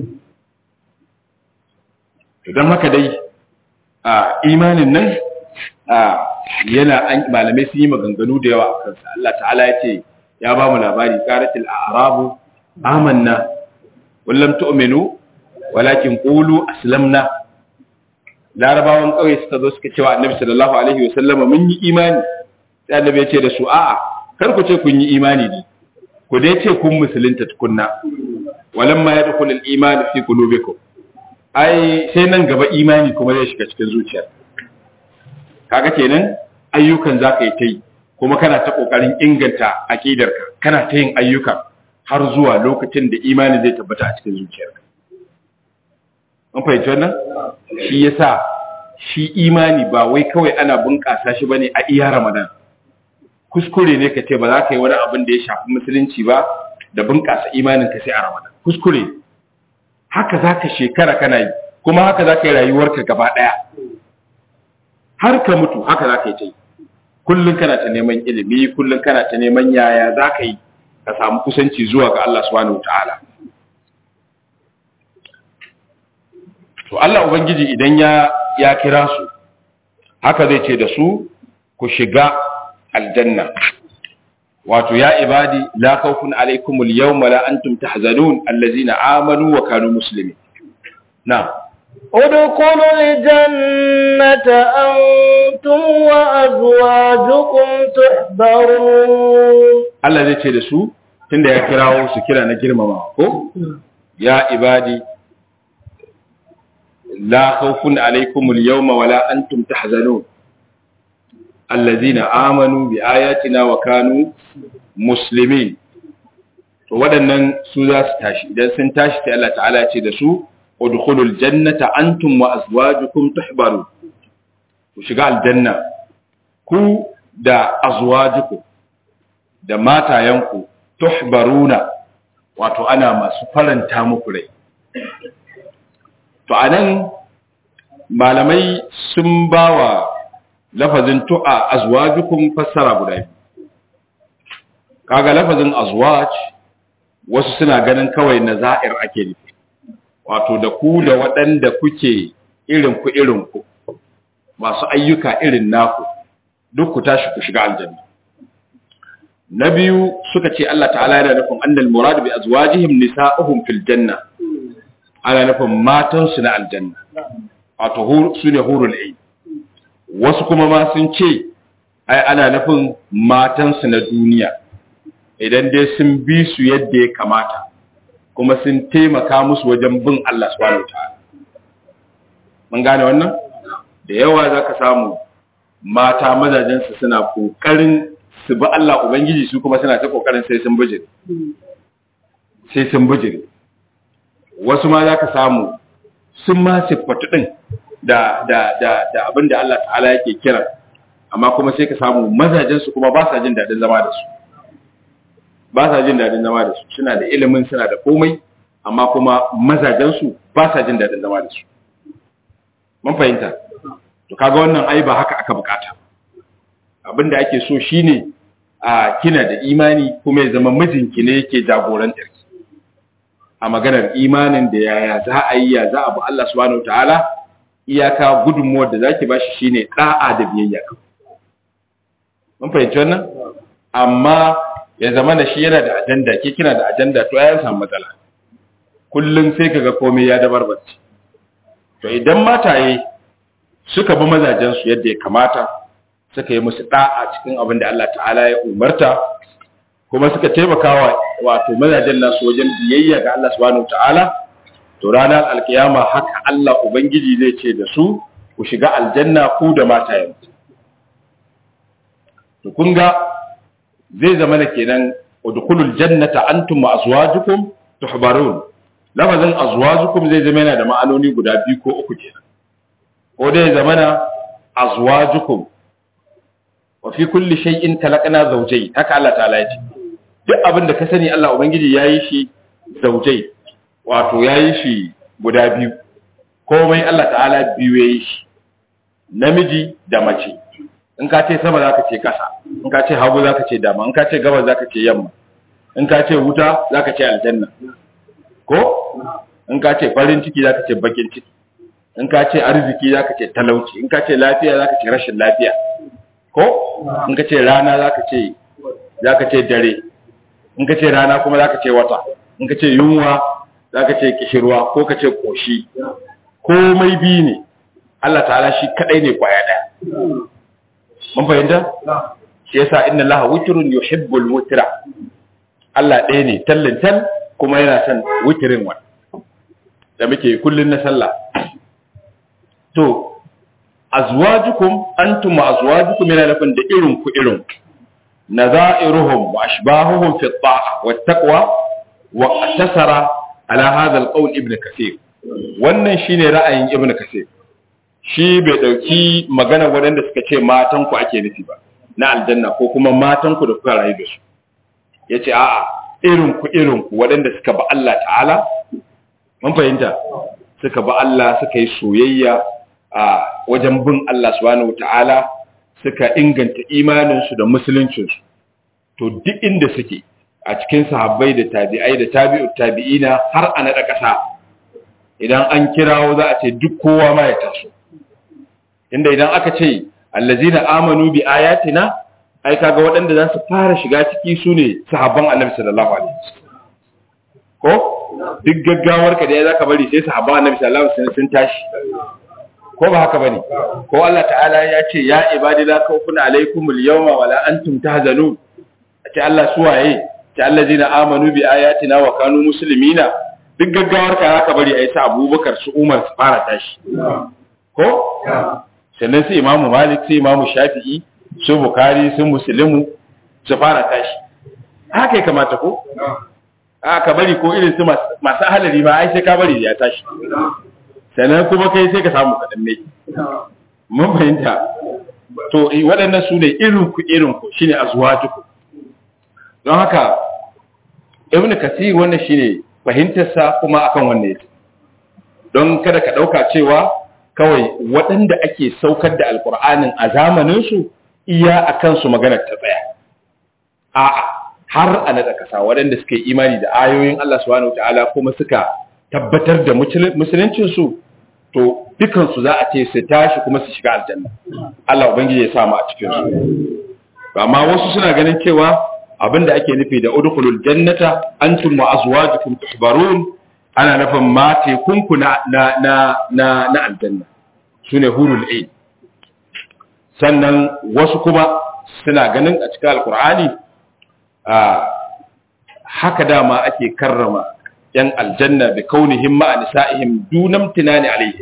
to dan haka dai a imanin nan yana malamai sun yi maganganu da yawa a kansa Allah ta'ala ya ce ya ba mu labari qaratil a'rabu amanna wallam tu'minu walakin qulu aslamna larabawan kauye suka zo suka cewa annabi sallallahu alaihi wasallama mun yi imani sai annabi ya ce da su a'a kar ku ce kun yi imani ne ku dai ce kun musulunta tukunna walamma yadkhul al-iman fi qulubikum ai sai nan gaba imani kuma zai shiga cikin zuciyar kaga kenan ayyukan zaka yi ta yi kuma kana ta kokarin inganta aqidarka kana ta yin ayyuka har zuwa lokacin da imani zai tabbata a cikin zuciyarka an fahimci wannan shi yasa shi imani ba wai kawai ana bunƙasa shi bane a iya ramadan kuskure ne ka ce ba za ka yi wani abin da ya shafi musulunci ba da bunƙasa imanin ka sai a ramadan kuskure haka za ka shekara kana yi kuma haka za ka yi rayuwarka gaba ɗaya har ka mutu haka za ka yi ta yi kullum kana ta neman ilimi kullum kana ta neman yaya za ka yi ka samu kusanci zuwa ga Allah subhanahu ta'ala to Allah ubangiji idan ya ya kira su haka zai ce da su ku shiga aljanna wato ya ibadi la khawfun alaykum al-yawma la antum tahzanun allazina amanu wa kanu muslimin na'am ادخلوا الجنة أنتم وأزواجكم تحبرون Allah zai ce da su tunda ya kirawo su kira na girmama ko ya ibadi la khawfun alaykum al-yawma wala antum tahzanun allazina amanu bi ayatina wa kanu muslimin to waɗannan su za su tashi idan sun tashi sai Allah ta'ala ya ce da su udkhulul jannata antum wa azwajukum tuhbarun ku shiga aljanna ku da azwajukum da matayanku tuhbaruna wato ana masu faranta muku rai to anan malamai sun bawa lafazin tu'a azwajukum fassara guda biyu kaga lafazin azwaj wasu suna ganin kawai nazair ake nufi wato da ku da waɗanda kuke irin ku irin ku masu ayyuka irin naku duk ku tashi ku shiga aljanna na biyu suka ce Allah ta'ala yana nufin annal murad bi azwajihim nisa'uhum fil janna ana nufin matan su na aljanna wato su ne hurul ain wasu kuma ma sun ce ai ana nufin matan su na duniya idan dai sun bi su yadda ya kamata kuma sun taimaka musu wajen bin Allah subhanahu wataala mun gane wannan da yawa zaka samu mata mazajen su suna kokarin su bi Allah ubangiji su kuma suna ta kokarin sai sun bijire sai sun bijire wasu ma zaka samu sun ma siffatu din da da da da abinda Allah ta'ala yake kira amma kuma sai ka samu mazajen su kuma ba sa jin dadin zama da su ba sa jin dadin zama da su suna da ilimin suna da komai amma kuma mazajen su ba sa jin dadin zama da su mun fahimta to kaga wannan ai ba haka aka bukata abinda ake so shine a kina da imani kuma ya zama mijinki ne yake jagorantar ki a maganar imanin da yaya za a yi ya za a bi Allah subhanahu wataala iyaka gudunmuwar da zaki bashi shine da'a da biyayya mun fahimci wannan amma ya zama da shi yana da ajanda ke kina da ajanda to ya samu matsala kullum sai kaga komai ya dabarbace to idan mataye suka bi mazajen su yadda ya kamata suka yi musu da'a cikin abin da Allah ta'ala ya umarta kuma suka taimakawa wato mazajen nasu wajen biyayya ga Allah subhanahu ta'ala to ranar alkiyama haka Allah ubangiji zai ce da su ku shiga aljanna ku da matayen to kun ga zai zama da kenan udkhulul jannata antum wa azwajukum tuhbarun lafazin azwajukum zai zama yana da ma'anoni guda biyu ko uku kenan ko dai zama na azwajukum wa fi kulli shay'in khalaqna zawjayn haka Allah ta'ala ya ce duk abin da ka sani Allah ubangiji yayi shi zawjay wato yayi shi guda biyu komai Allah ta'ala biyu yayi shi namiji da mace in ka ce sama zaka ce kasa in ka ce hagu zaka ce dama in ka ce gabas zaka ce yamma in ka ce wuta zaka ce aljanna ko in ka ce farin ciki zaka ce bakin ciki in ka ce arziki zaka ce talauci in ka ce lafiya zaka ce rashin lafiya ko in ka ce rana zaka ce zaka ce dare in ka ce rana kuma zaka ce wata in ka ce yunwa zaka ce kishirwa ko ka ce koshi komai bi ne Allah ta'ala shi kadai ne kwaya daya mun fahimta shi yasa inna allaha witrun yuhibbul witra Allah ɗaya ne tallin tal kuma yana son witrin wa da muke kullun na sallah to azwajukum antum wa azwajukum yana nufin da irin ku irin nazairuhum wa ashbahuhum fi at-ta'a wat taqwa wa tasara ala hadha al-qawl ibn kathir wannan shine ra'ayin ibn kathir shi bai dauki magana waɗanda suka ce matan ku ake nufi ba na aljanna ko kuma matan ku da kuka rayu da su yace a'a irin ku irin ku waɗanda suka ba Allah ta'ala mun fahimta suka ba Allah suka yi soyayya a wajen bin Allah subhanahu ta'ala suka inganta imaninsu da musuluncinsu to duk inda suke a cikin sahabbai da tabi'ai da tabi'ut tabi'ina har a naɗa ƙasa idan an kirawo za a ce duk kowa ma ya taso inda idan aka ce allazina amanu bi ayatina ai kaga waɗanda za su fara shiga ciki su ne sahabban annabi sallallahu alaihi wasallam ko duk gaggawar ka da ya zaka bari sai sahabban annabi sallallahu alaihi wasallam sun tashi ko ba haka bane ko Allah ta'ala ya ce ya ibadi la khawfun alaykumul yawma wala antum tahzanun ce Allah suwaye ce allazina amanu bi ayatina wa kanu muslimina duk gaggawar ka zaka bari ai sa Abubakar su Umar su fara tashi ko sannan su Imam Malik su Imam Shafi'i su Bukhari su Muslimu su fara tashi haka ya kamata ko a ka bari ko irin su masu halari ma ai sai ka bari ya tashi sannan kuma kai sai ka samu kaɗan ne mun fahimta to waɗannan su ne irinku irinku shine azwajukum don haka ibnu kasir wannan shine fahimtarsa kuma akan wannan yake don kada ka ɗauka cewa kawai waɗanda ake saukar da alkur'anin a zamanin su iya akan su maganar ta tsaya a'a har a naɗa ƙasa waɗanda suka yi imani da ayoyin Allah subhanahu ta'ala kuma suka tabbatar da musuluncinsu to dukansu za a ce su tashi kuma su shiga aljanna Allah ubangiji ya samu a cikin su amma wasu suna ganin cewa abinda ake nufi da udkhulul jannata antum wa azwajukum tuhbarun ana nufin mate kunku na na na na, na aljanna sune hurul ain sannan wasu kuma suna ganin a cikin alqur'ani a haka dama ake karrama yan aljanna bi kaunihim ma'a nisa'ihim dunam tinani alaihim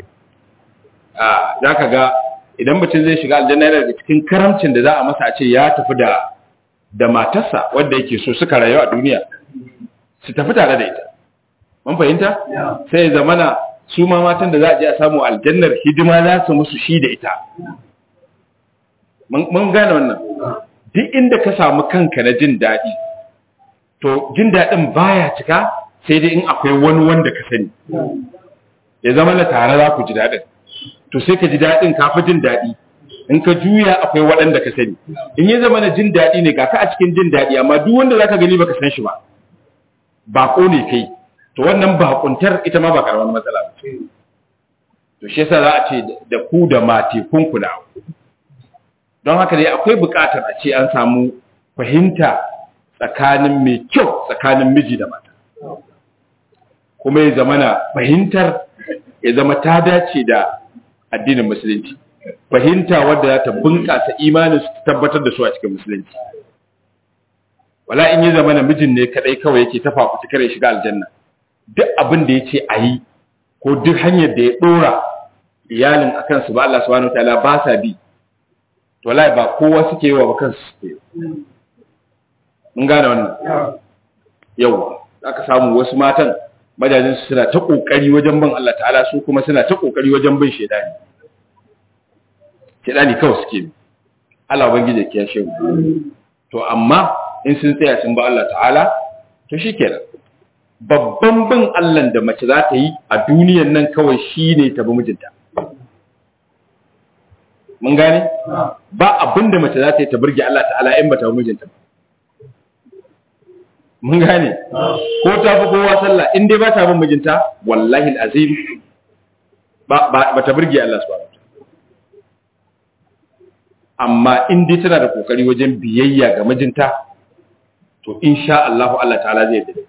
ah zaka ga idan mutum zai shiga aljanna yana daga cikin karamcin da za a masa a ce ya tafi da da matarsa wanda yake so suka rayu a duniya su tafi tare da ita mun fahimta sai ya zamana su ma matan da za a je a samu aljannar hidima za su musu shi da ita mun gane wannan duk inda ka samu kanka na jin daɗi to jin daɗin baya cika sai dai in akwai wani wanda ka sani ya zama na tare za ku ji daɗin to sai ka ji daɗin ka fi jin daɗi in ka juya akwai waɗanda ka sani in ya zama na jin daɗi ne ga ka a cikin jin daɗi amma duk wanda zaka gani baka san shi ba bako ne kai to wannan bakuntar ita ma ba karamar matsala ba to shi yasa za a ce da ku da mate kun kula don haka dai akwai buƙatar a ce an samu fahimta tsakanin mai kyau tsakanin miji da mata kuma ya zama na fahimtar ya zama ta dace da addinin musulunci fahimta wadda za ta bunƙasa imanin su tabbatar da su a cikin musulunci wala in ya zama na mijin ne kadai kawai yake ta fafuci kare shiga aljanna duk abin da ya ce a yi ko duk hanyar da ya ɗora iyalin a kansu ba Allah subhanahu wataala ba sa bi to wallahi ba kowa suke yi wa ba kansu suke mun gane wannan yawa aka samu wasu matan majajin su suna ta kokari wajen bin Allah ta'ala su kuma suna ta kokari wajen bin shedani shedani kawai suke bi Allah ubangiji ya kiyashe mu to amma in sun tsaya sun ba Allah ta'ala to shikenan babban bin Allah da mace za ta yi a duniyan nan kawai shine ta bi mijinta mun gane ba abin da mace za ta yi ta burge Allah ta'ala in ba ta bi mijinta ba mun gane ko ta fi kowa sallah in dai ba ta bin mijinta wallahi alazim ba ba ta burge Allah subhanahu amma in dai tana da kokari wajen biyayya ga mijinta to insha Allah Allah ta'ala zai yarda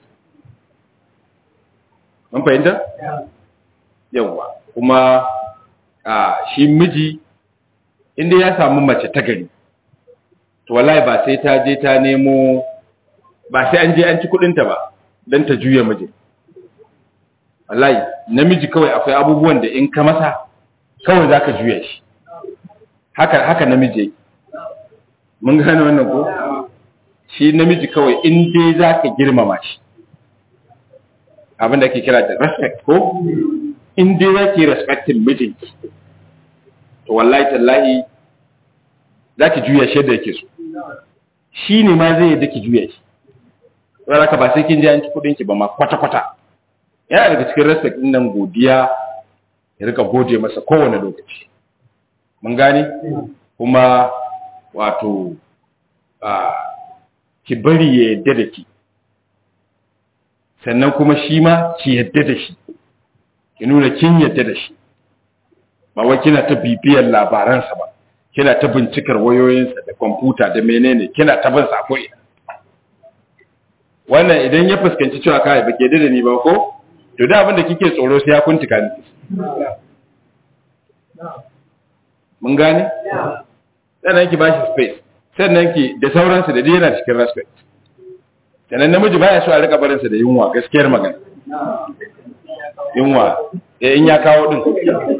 mun fahimta yawa kuma a shi miji inda ya samu mace ta gari to wallahi ba sai ta je ta nemo ba sai an je an ci kudinta ba don ta juya miji wallahi namiji kawai akwai abubuwan da in ka masa kawai za ka juya shi haka haka namiji yake mun gane wannan ko shi namiji kawai in dai za ka girmama shi abin da ke kira da respect ko in dai za ki respectin mijinki to wallahi tallahi za ki juya shi yadda yake so shi ne ma zai yadda ki juya shi rana ka ba sai kin ji an ci kudinki ba ma kwata-kwata yana daga cikin respect din nan godiya ya rika gode masa kowane lokaci mun gane kuma wato ki bari ya yadda da ki sannan kuma shi ma ki yadda da shi ki nuna kin yadda da shi ba wai kina ta bibiyar labaransa ba kina ta bincikar wayoyinsa da kwamfuta da menene kina ta bin sa ina wannan idan ya fuskanci cewa kai ba ke da ni ba ko to da abin da kike tsoro sai ya kuntuka ni mun gane sannan ki bashi space sannan ki da sauransu da yana cikin respect sannan namiji baya so a rika barinsa da yunwa gaskiyar magana yunwa in ya kawo din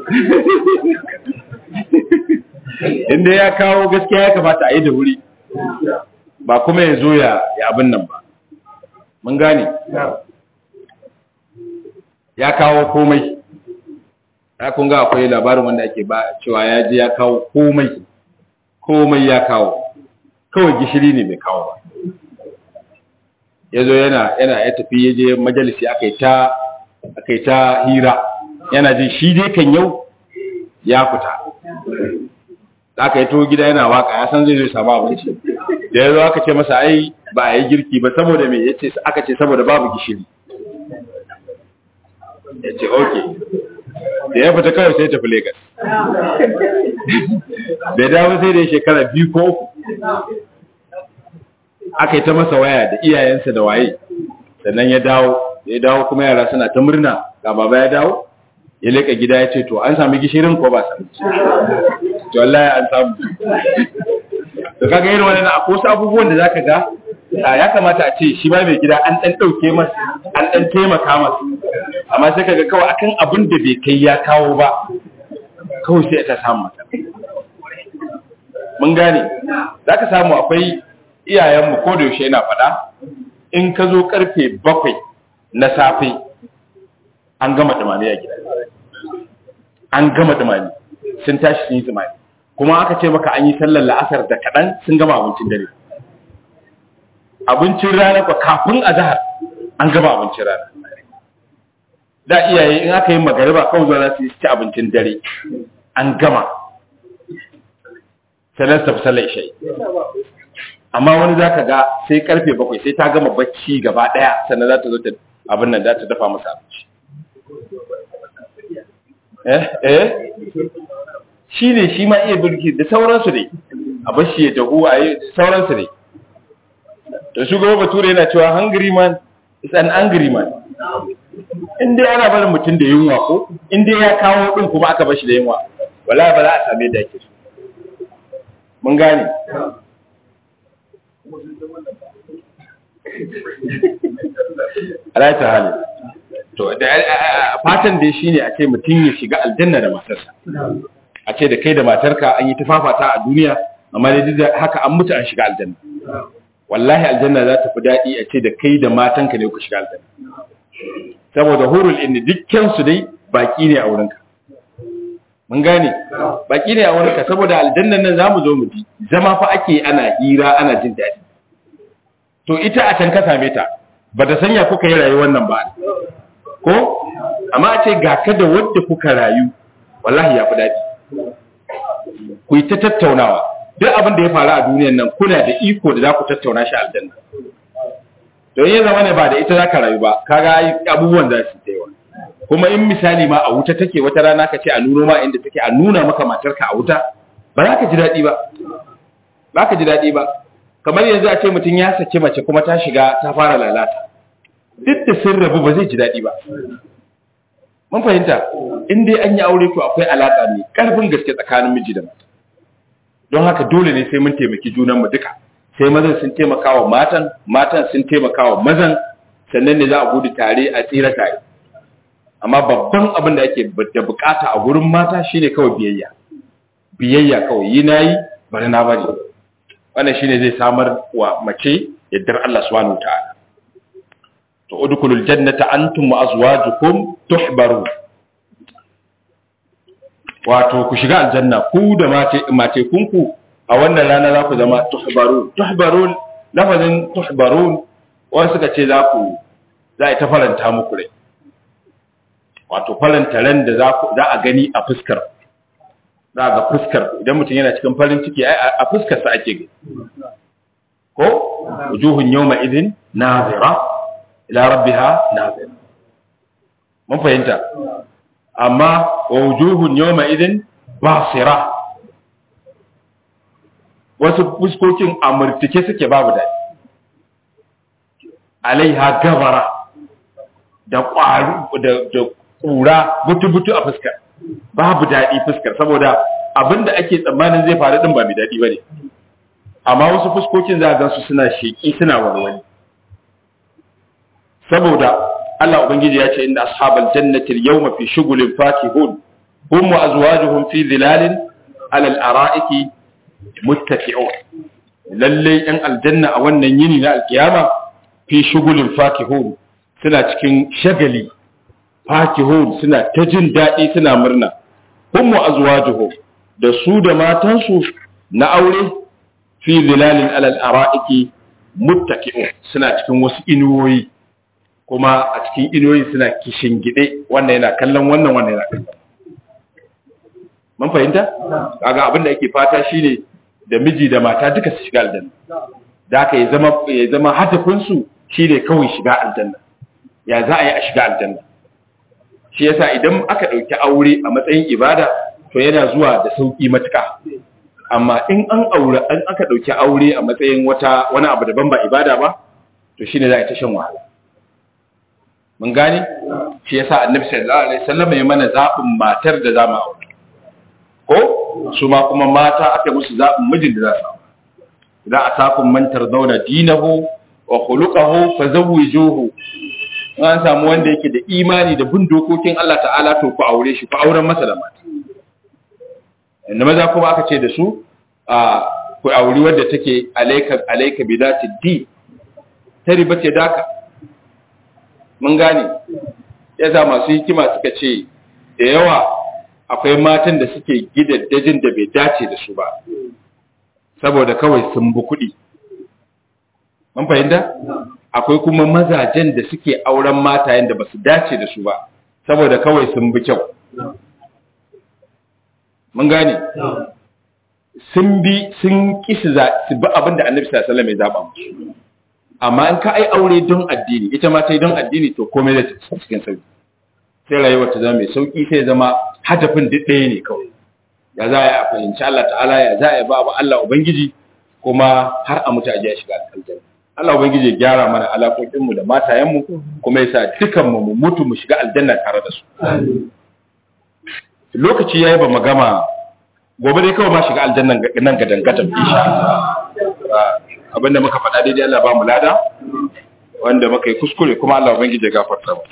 inda ya kawo gaskiya ya kamata a yi da wuri ba kuma ya zo ya abin nan ba mun gane ya kawo komai ya kunga akwai labarin wanda ake ba cewa ya je ya kawo komai komai ya kawo kawai gishiri ne mai kawo ba ya zo yana yana ya tafi ya je majalisi aka yi ta aka yi ta hira yana jin shi dai kan yau ya fita aka yi to gida yana waka ya san zai zai samu abinci da ya zo aka ce masa ai ba a yi girki ba saboda me ya ce aka ce saboda babu gishiri ya ce ok da ya fita kawai sai ya tafi Legas. da dawo sai da ya shekara biyu ko uku aka yi ta masa waya da iyayensa da waye sannan ya dawo ya dawo kuma yara suna ta murna ga baba ya dawo ya leka gida ya ce to an sami gishirin ko ba sami to wallahi an samu to kaga irin wannan akwai wasu abubuwan da zaka ga ya kamata a ce shi ba mai gida an dan dauke masa an dan taimaka masa amma sai kaga kawai akan abin da bai kai ya kawo ba kawai sai ta samu mata mun gane zaka samu akwai iyayenmu ko da yaushe yana faɗa in ka zo karfe bakwai na safe an gama dumame a gida an gama dumame sun tashi sun yi dumame kuma aka ce maka an yi sallar la'asar da kaɗan sun gama abincin dare abincin rana kwa kafin a zahar an gama abincin rana da iyaye in aka yi magariba kawai zuwa za su yi ci abincin dare an gama sannan ta fi sallar isha'i amma wani za ka ga sai karfe bakwai sai ta gama bacci gaba ɗaya sannan za ta zo ta abin nan za ta dafa masa abinci eh eh shi ne shi ma iya birki da sauransu ne a bashi ya dahu a yi sauransu ne da shugaba bature yana cewa hungry man is an angry man in dai ana barin mutum da yunwa ko in dai ya kawo din kuma aka bashi da yunwa wala ba za a same da yake so mun gane ala ta hali to da fatan dai shine a ce mutum ya shiga aljanna da matarsa a ce da kai da matarka an yi tafafata a duniya amma dai duk haka an mutu an shiga aljanna wallahi aljanna za ta fi daɗi a ce da kai da matanka ne ku shiga aljanna saboda hurul inni dukkan su dai baki ne a wurinka mun gane baki ne a wurinka saboda aljannan nan zamu zo mu ji zama fa ake ana hira ana jin daɗi to ita a can ka same ta ba ta sanya kuka yi rayuwar nan ba ko amma a ce ga ka da wadda kuka rayu wallahi ya fi daɗi ku yi ta tattaunawa duk abin da ya faru a duniyan nan kuna da iko da za ku tattauna shi aljanna don yin zama ne ba da ita za ka rayu ba kaga abubuwan za su yawa kuma in misali ma a wuta take wata rana ka ce a nuno ma inda take a nuna maka matarka a wuta ba za ka ji daɗi ba ba ka ji daɗi ba kamar yanzu a ce mutum ya saki mace kuma ta shiga ta fara lalata duk da sun rabu ba zai ji daɗi ba mun fahimta in dai an yi aure to akwai alaƙa ne ƙarfin gaske tsakanin miji da mata don haka dole ne sai mun taimaki junanmu duka sai mazan sun taimaka wa matan matan sun taimaka wa mazan sannan ne za a gudu tare a tsira tare amma babban abin da ake da bukata a gurin mata shine kawai biyayya biyayya kawai yi nayi bari na bari wannan shine zai samar wa mace yaddar Allah subhanahu wataala to udkhulul jannata antum wa azwajukum tuhbaru wato ku shiga aljanna ku da mace mace kunku a wannan rana za ku zama tuhbarun tuhbarun lafazin tuhbarun wani suka ce za ku za a ta faranta muku rai wato faranta ran da za a gani a fuskar za a ga fuskar idan mutum yana cikin farin ciki a fuskar sa ake gani ko wujuhun yawma idin nazira ila rabbiha nazira mun fahimta amma wa wujuhun yawma idin basira wasu fuskokin amurtike suke babu daɗi alaiha gabara da ƙwaru da ƙura butu-butu a fuskar babu daɗi fuskar saboda abinda ake tsammanin zai faru ɗin ba mai daɗi ba ne amma wasu fuskokin za a gansu suna sheƙi suna warwani saboda Allah Ubangiji ya ce inda ashabal jannati al-yawma fi shughulin fakihun hum wa azwajuhum fi dhilalin ala al-ara'iki muttaqi'un lalle yan aljanna a wannan yini na alkiyama fi shughulin fakihun suna cikin shagali fakihun suna ta jin daɗi suna murna hum wa azwajuhum da su da matansu na aure fi zilalin alal ara'iki muttaqi'un suna cikin wasu inuwoyi kuma a cikin inuwoyi suna kishin gide wannan yana kallon wannan wannan yana kallon mun fahimta kaga abin da ake fata shine da miji da mata duka su shiga aljanna da haka ya zama ya zama hadafin su shine kawai shiga aljanna ya za a yi a shiga aljanna shi yasa idan aka dauki aure a matsayin ibada to yana zuwa da sauki matuka amma in an aure an aka dauki aure a matsayin wata wani abu daban ba ibada ba to shine za a ta shan wahala mun gane shi yasa annabi sallallahu alaihi wasallam ya mana zabin matar da za mu aure ko su ma kuma mata aka musu zabin mijin da za su aure idan atakum man tardawna dinahu wa khuluquhu fazawwijuhu an samu wanda yake da imani da bin dokokin Allah ta'ala to ku aure shi ku auren masa da mata inda maza kuma aka ce da su a ku auri wadda take alayka alayka bi zati di ta riba ce daka mun gane yasa masu hikima suka ce da yawa akwai matan da suke gidaddajin da bai dace da su ba saboda kawai sun bi kuɗi mun fahimta akwai kuma mazajen da suke auren matayen da ba su dace da su ba saboda kawai sun bi kyau mun gane sun bi sun ki su bi abin da annabi sallallahu alaihi wasallam ya zaba musu amma in ka ai aure don addini ita ma ta yi don addini to komai da cikin sauki sai rayuwar ta zama mai sauki sai zama hadafin duk ɗaya ne kawai ya za a fahimci Allah ta'ala ya za a ba wa Allah ubangiji kuma har a mutu a je a shiga aljanna Allah ubangiji ya gyara mana alaƙoƙin mu da matayen mu kuma yasa dukan mu mu mutu mu shiga aljanna tare da su lokaci yayi ba mu gama gobe dai kawai ma shiga aljanna nan ga dangatan insha Allah abinda muka faɗa daidai Allah ba mu lada wanda muka yi kuskure kuma Allah ubangiji ya gafarta mu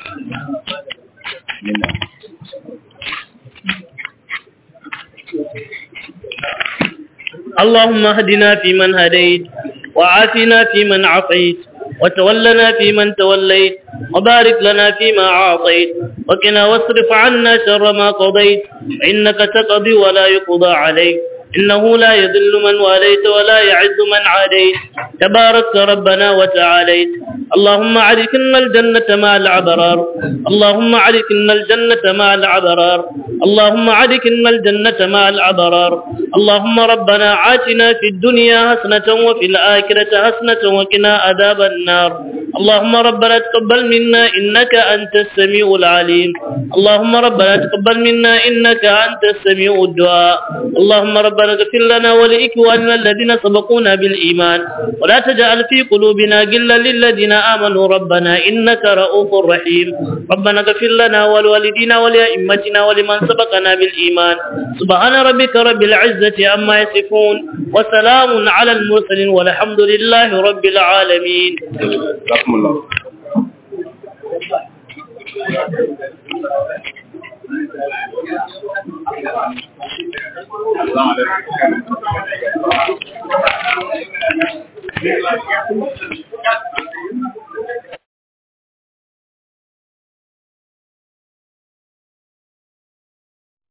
اللهم اهدنا فيمن هديت وعافنا فيمن عافيت وتولنا فيمن توليت وبارك لنا فيما أعطيت وقنا واصرف عنا شر ما قضيت إنك تقضي ولا يقضى عليك إنه لا يذل من واليت ولا يعز من عاديت تبارك ربنا وتعاليت اللهم عرفنا الجنة مع العبرار اللهم عرفنا الجنة مع العبرار اللهم عرفنا الجنة مع العبرار اللهم ربنا عاتنا في الدنيا حسنة وفي الآخرة حسنة وقنا عذاب النار اللهم ربنا تقبل منا إنك أنت السميع العليم اللهم ربنا تقبل منا إنك أنت السميع الدعاء اللهم ربنا اغفر لنا ولإخواننا الذين سبقونا بالإيمان ولا تجعل في قلوبنا غلا للذين آمنوا ربنا إنك رؤوف رحيم ربنا اغفر لنا ولوالدينا ولأئمتنا ولمن سبقنا بالإيمان سبحان ربك رب العزة عما يصفون وسلام على المرسلين والحمد لله رب العالمين رحم الله السلام عليكم